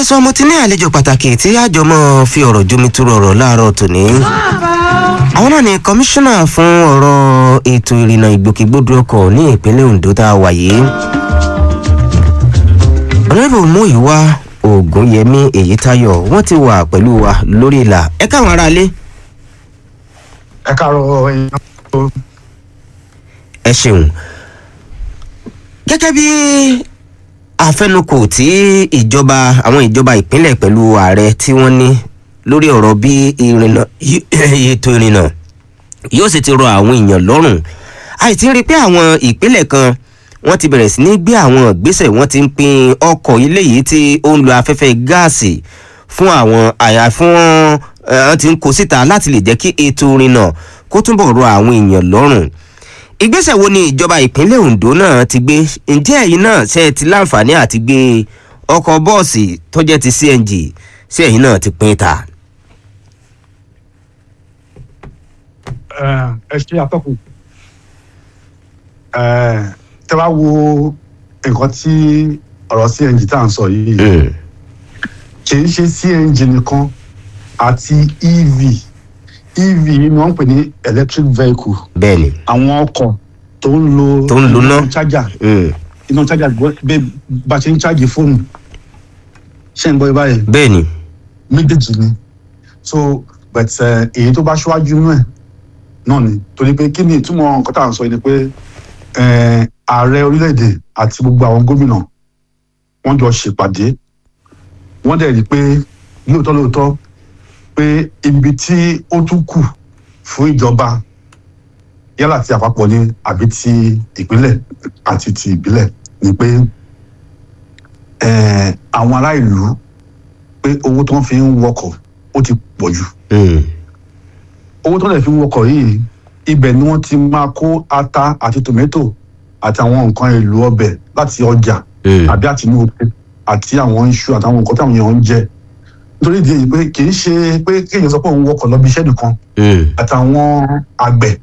ẹ sọ mo ti ní àlejò pàtàkì tí àjọ mọ́ fi ọ̀rọ̀ jomitoro ọ̀rọ̀ láàárọ̀ tòní. àwọn náà ni kọmíṣánná fún ọ̀rọ̀ ètò ìrìnnà ìgbòkègbodò ọkọ̀ ní ìpínlẹ̀ ondo tá a wà yìí. ọ̀rẹ́bù múìwá ògúnyẹmí èyítayọ wọ́n ti wà pẹ̀lú wa lórí ìlà ẹ káwọn aráalé. ẹ káàárọ̀ èèyàn ẹ ṣeun gẹ́gẹ́ bí àfẹnukò tí ìjọba àwọn ìjọba ìpínlẹ̀ pẹ̀lú ààrẹ tí wọ́n ní lórí ọ̀rọ̀ bí ìrìnà ètò ìrìnà yóò sì ti rọ àwọn èèyàn lọ́rùn àìtí rí i pé àwọn ìpínlẹ̀ kan wọ́n ti bẹ̀rẹ̀ sí ní gbé àwọn ìgbésẹ̀ wọ́n ti ń pin ọkọ̀ ilé yìí tí ó ń lo afẹ́fẹ́ gáàsì fún àwọn àyà fún wọ́n ti ń kó síta láti lè jẹ́ kí ètò ìrìnà kó túbọ̀ rọ àwọn èèyàn lọ́rùn ìgbésẹ̀ wo ni ìjọba ìpínlẹ̀ ondo náà ti gbé ǹjẹ́ ẹ̀yin náà ṣe ti láǹfààní àti gbé ọkọ̀ bọ́ọ̀sì tó jẹ́ ti cng ṣé ẹ̀yin náà ti pín ta. ẹ ṣe àtọkùn tẹ bá wo nǹkan tí ọ̀rọ̀ cng tá à ń sọ yìí kì í ṣe cng nìkan àti ev ev ni wọ́n ń pè ní electric vehicle bẹ́ẹ̀ni àwọn ọkọ̀ tó ń lo Tó ń lo iná. iná chájà iná chájà bẹ bá ṣe ń chájì fóònù ṣe ń gbọ́ ibà yẹn bẹ́ẹ̀ni méjèèjì ni so but eh, èyí tó bá ṣíwájú inú ẹ̀ náà ni torí pé kí ni ìtumọ̀ nǹkan tá à ń sọ yìí ni pé eh, ààrẹ orílẹ̀-èdè àti gbogbo àwọn gómìnà wọ́n jọ ṣèpàdé wọ́n dẹ̀ rí i pé lóòótọ́ lóòótọ́ pé ibi tí ó tún kù fún ìjọba yálà ti àpapọ̀ ni àbí ti ìpínlẹ̀ àti ti ìbílẹ̀ ni pé eh, àwọn ará ìlú pé owó tó ń fi ń wọkọ̀ ó ti pọ̀ jù owó tó lè fi ń wọkọ̀ yìí ibẹ̀ ni wọ́n ti máa kó ata àti tòmẹ́tò àti àwọn nǹkan èlò ọbẹ̀ láti ọjà àbí àti inú oko àti àwọn iṣu àtàwọn nǹkan táwọn èèyàn ń jẹ nítorí ìdí èyí pé kì í ṣe pé kéèyàn sọ pé òun wọkọ̀ lọ bí iṣẹ́ nìkan àtàwọn àgbẹ̀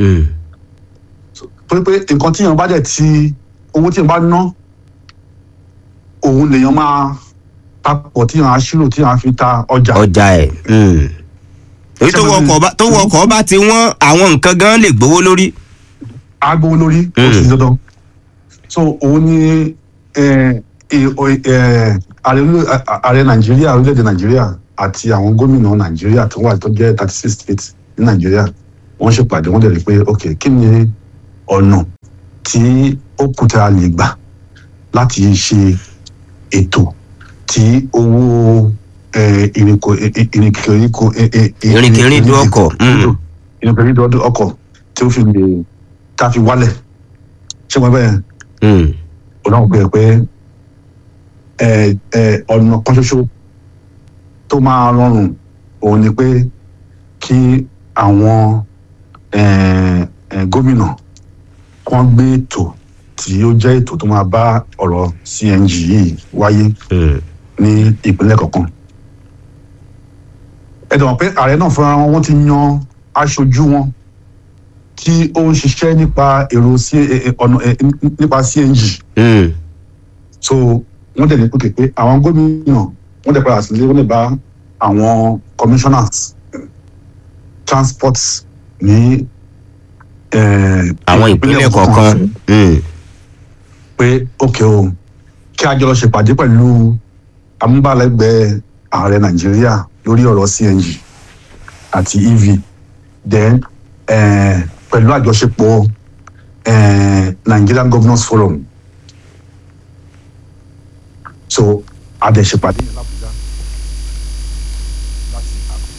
torí pé nǹkan tí èèyàn bá dẹ̀ ti owó tí èèyàn bá ná òun lèèyàn máa papọ̀ tí èèyàn á ṣírò tí èèyàn á fi ta ọjà. ọjà ẹ̀ èyí tó wọkọ̀ bá tó wọkọ̀ bá ti wọ́n àwọn nǹkan gan lè gbowó lórí. agbowó lórí ó sì dandan so òun ni eh, eh, eh, ààrẹ orílẹ̀- ààrẹ nàìjíríà orílẹ̀-èdè nàìjíríà àti àwọn gómìnà nàìjíríà tó wà tó jẹ́ thirty six states ní nàìjíríà wọ́n ṣèpàdé wọ́n dẹ̀ rí i pé ok kí ni ọ̀nà tí ó kù tí a lè gbà láti ṣe ètò tí owó eh, ìrìnkò ìrìnkèrìkò Ìrìnkèrindò ọkọ̀, mm. ìrìnkèrìndò ọkọ̀ tí ó fi lè tá a fi wálẹ̀ ṣé wọ́n bẹ́ẹ̀ ọlọ́run pé pé ẹ ẹ ọ̀nà kan ṣoṣo tó máa rọrùn òun ni pé kí àwọn ẹ, ẹ, gómìnà kan gbé ètò tí ó jẹ́ ètò tó máa bá ọ̀rọ̀ cng yìí wáyé ní ìpínlẹ̀ kọ̀ọ̀kan ẹ dẹ̀ mọ̀ pé ààrẹ náà fúnra wọn wọ́n ti yan aṣojú wọn tí ó ń ṣiṣẹ́ nípa èrò sí ẹ, ẹ, ọ̀nà ẹ, nípa cng so wọ́n dẹ̀ ní pé pé àwọn gómìnà wọ́n dẹ̀ padà sílé wọ́n lè bá àwọn commissioners transport ní eh, àwọn ìpínlẹ̀ kọ̀ọ̀kan. pé ok o kí a jọ lọ ṣèpàdé pẹ̀lú amúbálẹ́gbẹ̀ẹ́ ààrẹ nàìjíríà lórí ọ̀rọ̀ cng àti ev then eh, pẹ̀lú àjọṣepọ̀ eh, nigerian governors forum so a dẹ̀ ṣèpàdé yẹn lábújá láti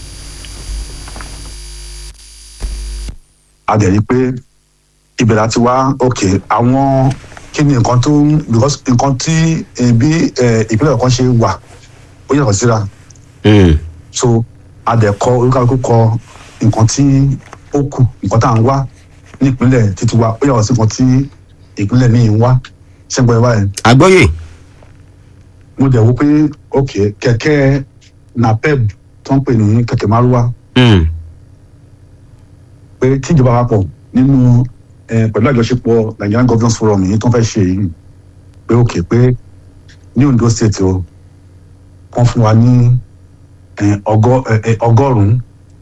a dẹ̀ rí i pé ibẹ̀ láti wá ok àwọn kí ni nǹkan tó ń because nǹkan tí eh, bí eh, ìpínlẹ̀ kan ṣe wà ó yàtọ̀ síra so a dẹ̀ kọ olúkàlùkù kọ nǹkan tí ó kù nǹkan tá à ń wá ní ìpínlẹ̀ títí wa ó yàtọ̀ sí nǹkan tí ìpínlẹ̀ míì ń wá ṣé ń gbọ́ ẹ báyìí àgbọ́yè. mo dẹ̀ wo pé ok kẹ̀kẹ́ napep tó ń pè ní kẹ̀kẹ́ márúwá pé tíjọba àpapọ̀ nínú eh, pẹ̀lú àjọṣepọ̀ nigerian governance forum yìí tó ń fẹ́ ṣe yìí pé ok pé ní ondo state o wọ́n fún wa ní eh, ọgọ́ eh, eh, ọgọ́rùn-ún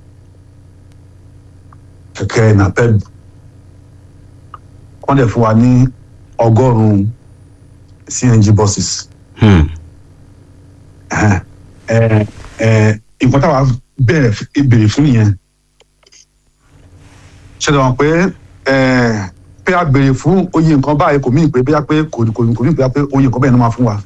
kẹ̀kẹ́ napep wọ́n dẹ̀ fún wa ní ọgọ́rùn-ún cng buses Hmm. ẹ ẹ ẹ nǹkan táwa bẹ̀rẹ̀ f- béèrè fún yẹn ṣẹlẹ̀ wọn pé ẹ pé a béèrè fún oye nǹkan báyìí kò mí pé bóyá pé kò kò kò mí pé oye nǹkan bẹ́ẹ̀ ni wọ́n máa fún wa.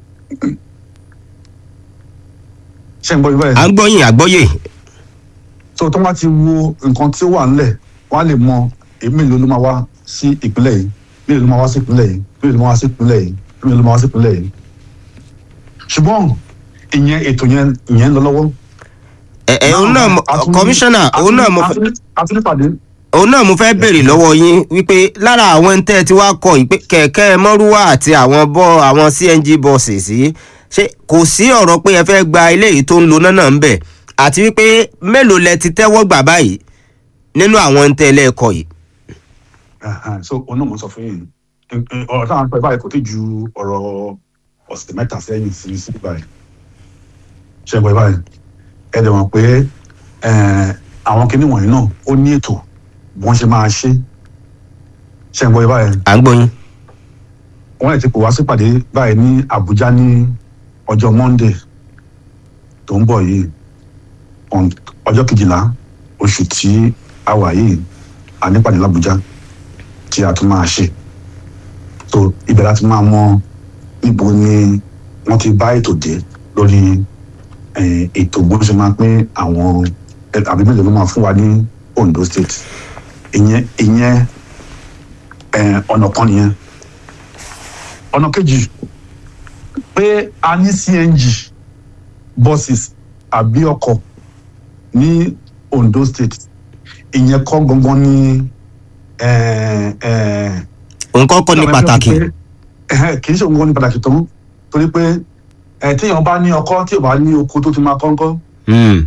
ṣé ń gbọ́ yín à báyìí ń gbọ́yìn àgbọ́yè tó tó wá ti wo nǹkan tí ó wà ńlẹ̀ wọ́n á lè mọ èmi mélòó ló máa wá sí ìpínlẹ̀ yìí mélòó ló máa wá sí ìpínlẹ̀ yìí mélòó ló máa wá sí ìpínlẹ̀ yìí mélòó ló máa wá sí ìpínlẹ̀ yìí. ṣùgbọ́n ìyẹn ètò yẹn ìyẹn ń lọ lọ́wọ́. ẹ ẹ òun náà mo- kọmíṣánná òun náà mo fẹ́ àtúnípàdé òun náà mo fẹ́ béèrè lọ́wọ́ yín wípé lára àwọn ń tẹ́ ẹ ti wá kọ yìí pé kẹ̀kẹ́ mọ́rúwá àti àwọn bọ́ àwọn cng buses yìí ṣé kò sí ọ̀rọ̀ pé ẹ fẹ́ gba eléyìí tó ń lo náà náà ń bẹ̀ àti wípé mélòó lẹ ti tẹ́wọ́ gbà báyìí nínú àwọn ń tẹ́ ẹ lẹ́ẹ̀kọ yìí. Ẹhàn, so òun náà mo sọ fún yín ọ̀rọ̀ táwọn pẹ̀ báyìí kò tí ju ọ̀rọ̀ ọ̀sẹ̀ mẹ́ta sẹ́yìn sí sí báyìí ṣe pẹ̀ báyìí ẹ dẹ̀ mọ̀ pé eh, àwọn kinní wọ̀nyí náà ó ní ètò bí wọ́n ṣe máa ṣe ṣe ń gbọ́ báyìí à ń gbọ́yìn. wọ́n lè ti pò wá sípàdé báyìí ní Àbújá ní ọjọ́ Monday tó ń bọ̀ yìí on- ọjọ́ kejìlá oṣù tí a wà yìí a nípàdé l'Àbújá tí a tún máa ṣe so ibẹ̀ láti máa mọ níbo ni wọ́n ti bá ètò dé lórí eh, ètò bó ṣe máa pín àwọn eh, àbí mélòó ló máa fún wa ní Ondo State ìyẹn ìyẹn eh, ọ̀nà kan nìyẹn ọ̀nà kejì pé a ní cng buses àbí ọkọ̀ ní Ondo State ìyẹn kọ́ gangan ní eh, eh, nǹkan kọ́ ní pàtàkì. Eh, kì í ṣe òun gan ní pàtàkì tán torí pé ẹ téèyàn bá ní ọkọ́ tí ò bá ní oko tó ti máa kọ́ńkọ́ Hmm.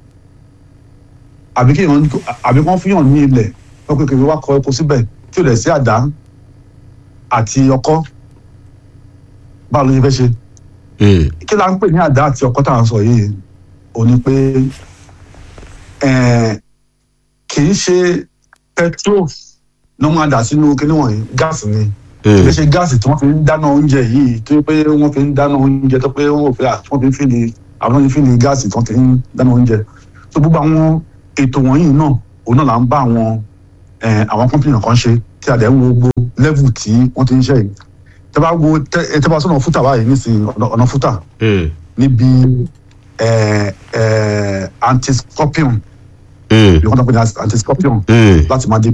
àbí kéèyàn àbí kán fúnyàn ní ilẹ̀ wọ́n pé kèmí wá kọ epo síbẹ̀ tí ò lẹ̀ sí àdá àti ọkọ́ báwo ló ṣe fẹ́ ṣe Hmm. kí la ń pè ní àdá àti ọkọ́ tá à ń sọ yìí ò ní pé eh, kì í ṣe petrol ló máa dà sínú kíní wọ̀nyí gáàsì ni Hmm. kì í ṣe gáàsì tí wọ́n fi ń dáná oúnjẹ yìí tó yẹ pé wọ́n fi ń dáná oúnjẹ tó pé wọ́n fi wọ́n fi ń fìlì àwọn fi ń fìlì gáàsì tí wọ́n fi ń dáná oúnjẹ tó gbogbo àwọn ètò wọ̀nyí náà òun náà là ń bá àwọn eh, àwọn kọ́mpìnì kan ṣe tí a dẹ̀ ń wo gbogbo level tí wọ́n ti ń ṣe yìí tẹ́ bá wo tẹ́ tẹ́ bá sọ̀nà fúta báyìí nísìnyí ọ̀nà- ọ̀nà fúta Hmm. níbi eh, eh, anti-scorpion Hmm. bí wọ́n tó pè ní anti-scorpion Hmm. láti máa dé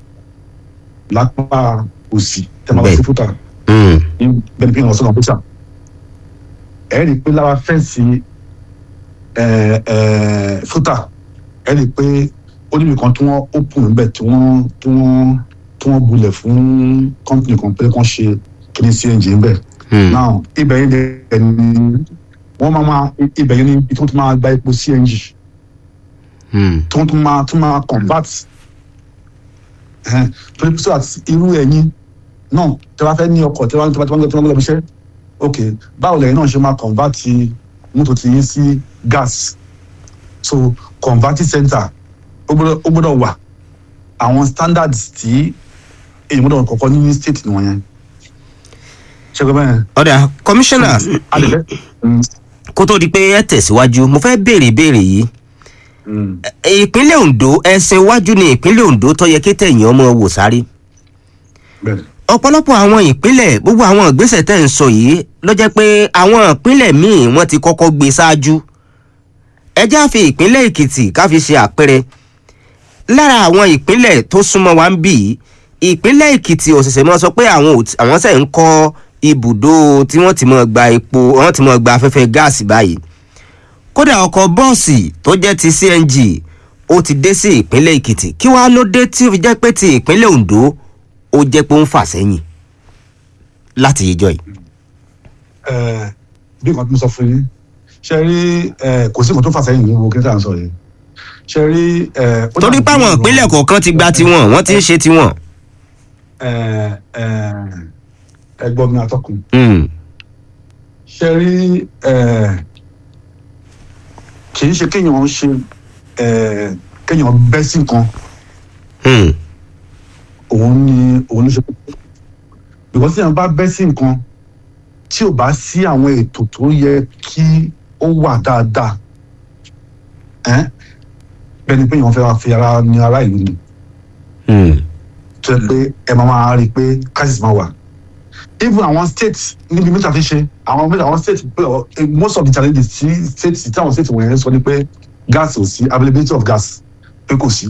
lápá òsì tẹ́ máa lọ sí Bẹ́ẹ̀. fúta Hmm. ní bẹ́ẹ̀ ni pé ìrànlọ́sọ̀nà bíṣà ẹ rí i pé lára fẹ́ǹsì ẹ, ẹ, fúta ẹ rí i pé ó níbi kan tí wọ́n open níbẹ̀ tí wọ́n tí wọ́n tí wọ́n bulẹ̀ fún company kan pé kán ṣe kíní cng níbẹ̀ Hmm. now ibẹ̀ yẹn dẹ̀ ni wọ́n máa máa ibẹ̀ yẹn ni ibi tí wọ́n ti máa gba epo cng Hmm. tí wọ́n tún máa tún máa convert ẹ̀hẹ́n, torí pé so that irú ẹ̀yin náà tí wọ́n fẹ́ ní ọkọ̀ tí wọ́n tí wọ́n tí wọ́n tí wọ́n lọ bí iṣẹ́ ok báwo lẹ́yìn náà ṣe máa convert mọ́tò tí yín sí gas so converting center ó gbọ́dọ̀ ó gbọ́dọ̀ wà àwọn standards tí èyí gbọ́dọ̀ kọ́kọ́ ní state nìwọ̀nyẹn ṣe gbọ́ bẹ́ẹ̀ ọ̀dà kọmíṣánná adìrẹ́ kó tó di pé ẹ tẹ̀síwájú mo fẹ́ béèrè ìbéèrè yìí ìpínlẹ̀ Ondo ẹsẹ̀ iwájú ni ìpínlẹ̀ Ondo tó yẹ kí tẹ̀yìn ọmọ wò sáré bẹ́ẹ̀ ọ̀pọ̀lọpọ̀ àwọn ìpínlẹ̀ gbogbo àwọn ìgbésẹ̀ tẹ̀ ń sọ yìí ló jẹ́ pé àwọn ìpínlẹ̀ míì wọ́n ti kọ́kọ́ gbé ṣáájú ẹ já fi ìpínlẹ̀ Èkìtì ká fi ṣe àpẹẹrẹ lára àwọn ìpínlẹ̀ tó súnmọ́ wa ń bì í ìpínlẹ̀ Èkìtì òṣìṣẹ́ mọ́ sọ pé àwọn ò tí- àwọn sẹ̀ ń kọ́ ibùdó tí wọ́n ti mọ̀ gba epo wọ́n ti mọ̀ gba afẹ́fẹ́ gáàsì báyìí kódà ọkọ̀ bọ́ọ̀sì tó jẹ́ ti CNG ó ti dé sí ìpínlẹ̀ Èkìtì kí wàá ló dé tí ó fi jẹ́ pé ti ìpínlẹ̀ Ondo ó jẹ́ pé ó ń fà sẹ́yìn láti ìjọ yìí. ẹ bí nǹkan tí mo sọ fún yín ṣe rí ẹ kò sí nǹkan tó fà sẹ́yìn ní wo kí n tà ń sọ yìí ṣe rí ẹ. ó torí dàbí páwọn ọ̀rọ̀- ìpínlẹ̀ kọ̀ọ̀kan ti gba tiwọn wọ́n ti ń ṣe tiwọn. ẹ ẹ ẹ gbọ́ mi atọ́kùn Mm, ṣe rí ẹ kì í ṣe kéèyàn ṣe eh, kéèyàn bẹ́ sí nǹkan Hmm. òun ni òun ló ṣe kókó because tí èèyàn bá bẹ́ sí nǹkan tí ò bá sí àwọn ètò tó yẹ kí ó wà dáadáa ẹ́n bẹ́ẹ̀ ni pé èèyàn fẹ́ wá fi ara ní ará ìlú ni Hmm. tó yẹ pé ẹ máa máa rí i pé crisis máa wà even àwọn states níbi mẹ́ta ti ṣe àwọn mẹ́ta àwọn states pé ọ, eh, most of the challenges tí states tí àwọn states wọ̀nyẹn sọ ni pé gas ò sí availability of gas pé kò sí